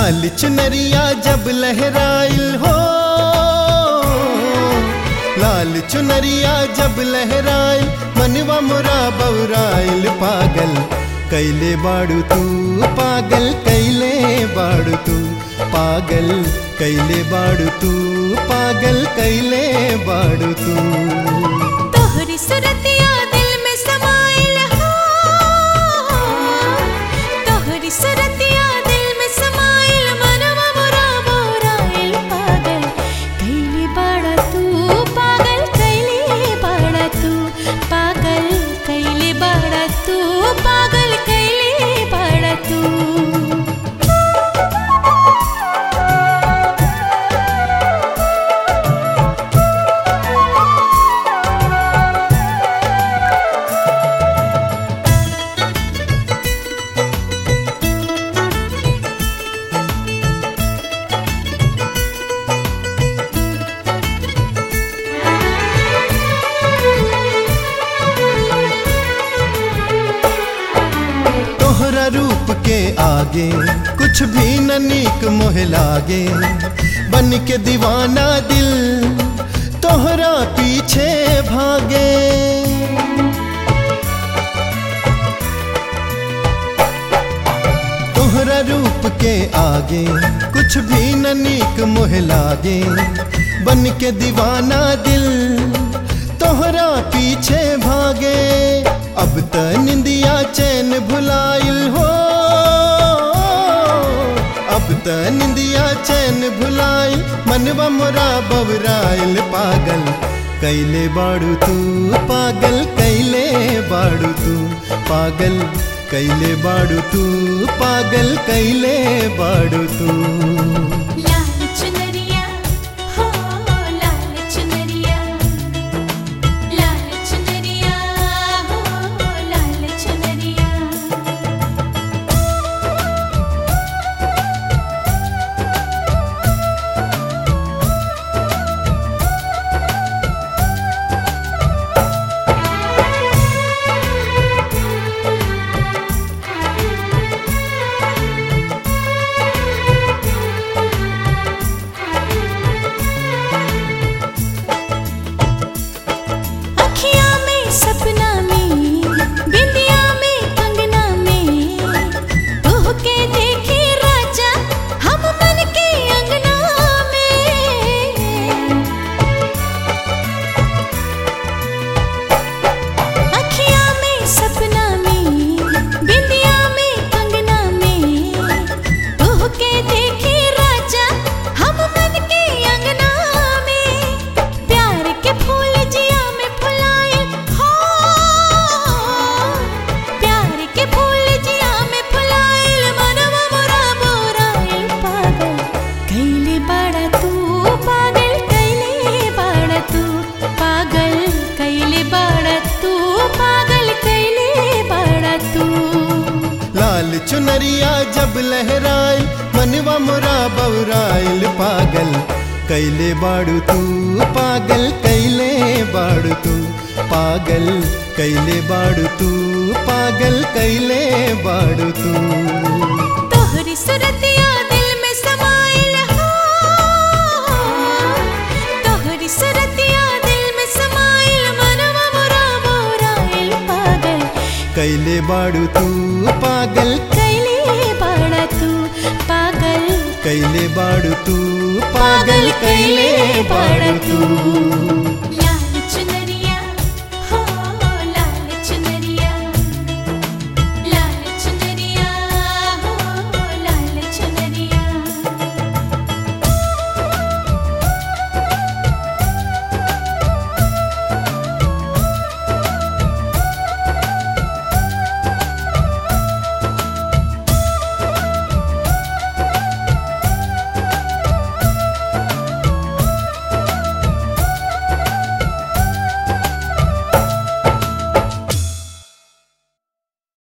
लाल चुनरिया जब लहराइल हो लाल चुनरिया जब लहराइल मनवा मुरा बौराइल पागल कैले बाड़ू तू पागल कैले बाड़ू तू पागल कैले बाड़ू तू पागल कैले बाड़ू तू तोहरी सुरतिया दिल में समाइल हो तोहरी सुरतिया दिल में समाइल मनवा मोरा मोराइल पागल कैले बाड़ा तू पागल कैले बाड़ा तू पागल कैले बाड़ा तू पागल कैले बाड़ा तू तोहरा रूप के आगे कुछ भी न नीक मोह लागे बन के दीवाना दिल तोहरा पीछे भागे तोहरा रूप के आगे कुछ भी न नीक मोह लागे बन के दीवाना दिल तोहरा पीछे भागे अब त निंदिया चैन भुलाइल हो अब त निंदिया चैन भुलाइल मनवा मोरा बबराइल पागल कैले बाड़ू तू पागल कैले बाड़ू तू पागल कैले बाड़ू तू पागल कैले बाड़ू तू लाल चुनरिया हो लाल चुनरिया लाल चुनरिया हो लाल चुनरिया अखियाँ में सपना में बिंदिया में कंगना में तोह के देखे राजा हम मन के अंगना में अखियाँ में सपना में बिंदिया में कंगना में तोह के देखे राजा हम मन के अंगना में प्यार के फूल जिया में फुलाए हो प्यार के फूल जिया में फुलाए मनवा मोरा बोराए पागल कैले बाड़ा तू पागल कैले बाड़ा तू पागल कैले बाड़ा तू पागल कैले बाड़ा तू लाल चुनरिया जब लहराइल मनवा मोरा बौराइल पागल कैले बाड़ू तू पागल कैले बाड़ू तू पागल कैले बाड़ू तू पागल कैले बाड़ू तू तोहरी सुरतिया दिल में समाइल हो तोहरी सुरतिया दिल में समाइल मनवा मोरा मोराइल पागल कैले बाड़ू तू पागल कैले बाड़ा तू पागल कैले बाड़ू तू पागल कैले बाड़ू तू